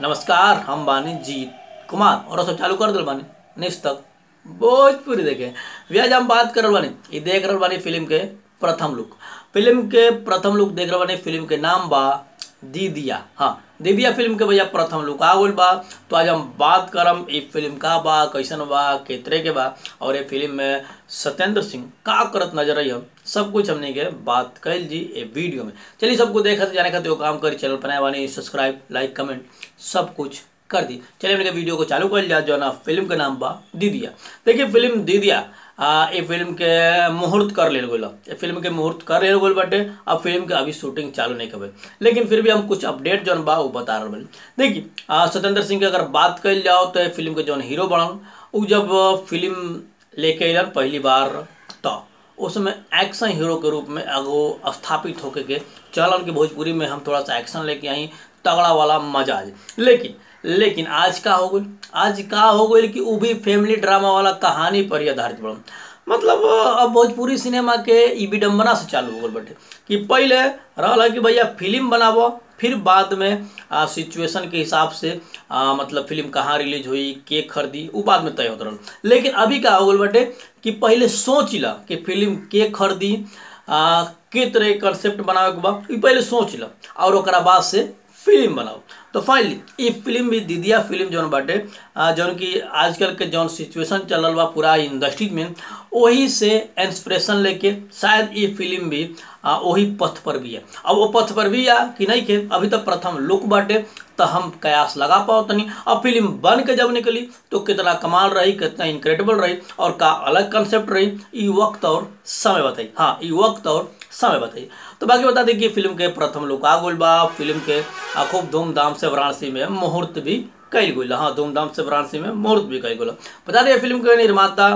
नमस्कार हम बानी जीत कुमार और सब चालू कर दिल बानी नेक्स्ट तक भोजपुरी देखे भैया आज हम बात कर रहल बानी ई देख रहल बानी फिल्म के प्रथम लुक फिल्म के प्रथम लुक देख रहल बानी फिल्म के नाम बा दीदिया हाँ दीदिया फिल्म के भैया प्रथम लुक आ गइल बा तो आज हम बात करम ई फिल्म का बा कैसन बा केतरे के बा और ये फिल्म में सत्येंद्र सिंह का करत नजर आई हम सब कुछ हमने के बात कैल जी ए वीडियो में चलिए सबको देखत जाने खातिर वो काम करी चैनल बनाए वानी सब्सक्राइब लाइक कमेंट सब कुछ कर दी चलिए हमने के वीडियो को चालू कर लिया जो ना फिल्म के नाम बा दीदिया देखिए फिल्म दीदिया आ, ये फिल्म के मुहूर्त कर लेल गई ये फिल्म के मुहूर्त कर लेल गई बाटे अब फिल्म के अभी शूटिंग चालू नहीं करबे लेकिन फिर भी हम कुछ अपडेट जौन बा वो बता रहे बानी देखिए आ, सत्येंद्र सिंह के अगर बात कल जाओ तो ये फिल्म के जौन हीरो बनल उ जब फिल्म लेके अलन पहली बार तो उसमें एक्शन हीरो के रूप में अगो स्थापित होके के चलन के भोजपुरी में हम थोड़ा सा एक्शन लेके आई तगड़ा वाला मजा आ जाए लेकिन लेकिन आज का हो गई आज का हो गई कि वो भी फैमिली ड्रामा वाला कहानी पर ही आधारित बड़ा मतलब अब भोजपुरी सिनेमा के ई विडम्बना से चालू हो गल बटे कि पहले रहा कि भैया फिल्म बनाबो फिर बाद में आ, सिचुएशन के हिसाब से आ, मतलब फिल्म कहाँ रिलीज हुई के खरीदी वो बाद में तय होता रहा लेकिन अभी का हो गल बटे कि पहले सोच ला कि फिल्म के खरीदी आ, के तरह कंसेप्ट बनावे के बाद ई पहले सोच ला और ओकरा बाद से फिल्म बनाओ तो फाइनली ये फिल्म भी दीदिया फिल्म जौन बाटे जौन कि आजकल के जौन सिचुएशन चलल बा पूरा इंडस्ट्री में वही से इंस्पिरेशन लेके शायद ये फिल्म भी आ, वही पथ पर भी है अब वो पथ पर भी है कि नहीं के अभी तक प्रथम लुक बाटे तो हम कयास लगा पाओ तनी अब फिल्म बन के जब निकली तो कितना कमाल रही कितना इनक्रेडिबल रही और का अलग कंसेप्ट रही ये वक्त और समय बताई हाँ ये वक्त और समय बताइए तो बाकी बता दें कि फिल्म के प्रथम लुक आ गई बा फिल्म के खूब धूमधाम से वाराणसी में मुहूर्त भी कई गई हाँ धूमधाम से वाराणसी में मुहूर्त भी कई गई बता दें फिल्म के निर्माता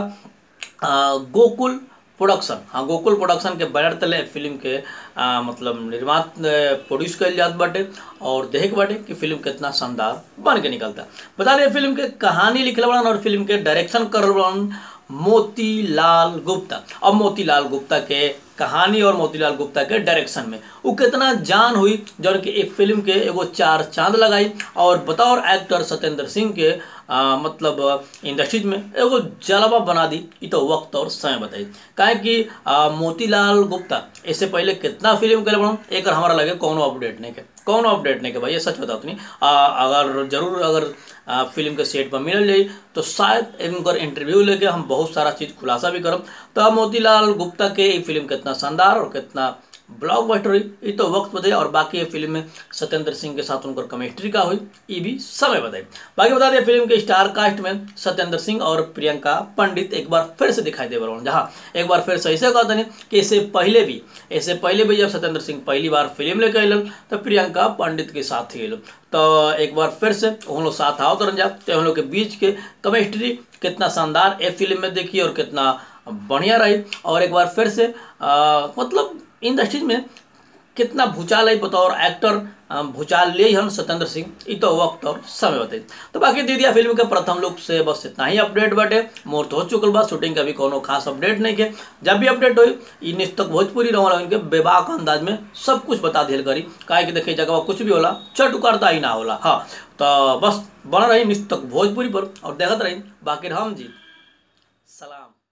गोकुल प्रोडक्शन हाँ गोकुल प्रोडक्शन के बैनर तले फिल्म के आ, मतलब निर्मात प्रोड्यूस कल जात बाटे और देख बाटे कि फिल्म कितना शानदार बन के निकलता बता दें फिल्म के कहानी लिखल बड़न और फिल्म के डायरेक्शन करल बड़न मोतीलाल गुप्ता अब मोतीलाल गुप्ता के कहानी और मोतीलाल गुप्ता के डायरेक्शन में वो कितना जान हुई जौन कि एक फिल्म के एगो चार चांद लगाई और बतौर एक्टर सत्येंद्र सिंह के आ, मतलब इंडस्ट्रीज में एगो जलवा बना दी ये तो वक्त और समय बताई काहे कि आ, मोतीलाल गुप्ता इससे पहले कितना फिल्म करे बनो एक हमारा लगे कौनो अपडेट नहीं के कौनो अपडेट नहीं के भाई ये सच बताओ नहीं अगर जरूर अगर आ, फिल्म के सेट पर मिल जाई तो शायद इनकर इंटरव्यू लेके हम बहुत सारा चीज़ खुलासा भी करब तो मोतीलाल गुप्ता के ये फिल्म कितना शानदार और कितना ब्लॉकबस्टर हुई ये तो वक्त बताइए और बाकी ये फिल्म में सत्येंद्र सिंह के साथ उनकर केमिस्ट्री का हुई ये भी समय बताइए बाकी बता दें फिल्म के स्टार कास्ट में सत्येंद्र सिंह और प्रियंका पंडित एक बार फिर से दिखाई दे रहा हूँ जहाँ एक बार फिर से ऐसे कहते हैं कि इससे पहले भी इससे पहले भी जब सत्येंद्र सिंह पहली बार फिल्म लेके अलन तो प्रियंका पंडित के साथ ही अलन तो एक बार फिर से हम लोग साथ आओ तरन जा तो हम लोग के बीच के केमिस्ट्री कितना शानदार ए फिल्म में देखी और कितना बढ़िया रही और एक बार फिर से आ, मतलब इंडस्ट्रीज में कितना भूचाल है बतौर एक्टर भूचाल ले हम सत्येंद्र सिंह ये तो वक्त और समय बताइए तो बाकी दीदिया फिल्म के प्रथम लुक से बस इतना ही अपडेट बाटे मुहूर्त हो चुकल बा शूटिंग का भी कोनो खास अपडेट नहीं के जब भी अपडेट हुई ई निस्तक भोजपुरी रहा इनके बेबाक अंदाज में सब कुछ बता दिल करी काहे कि देखे जगह कुछ भी होला चट उकारता ही ना होला हाँ तो बस बना रही निस्तक भोजपुरी पर और देखते रही बाकी हम जी सलाम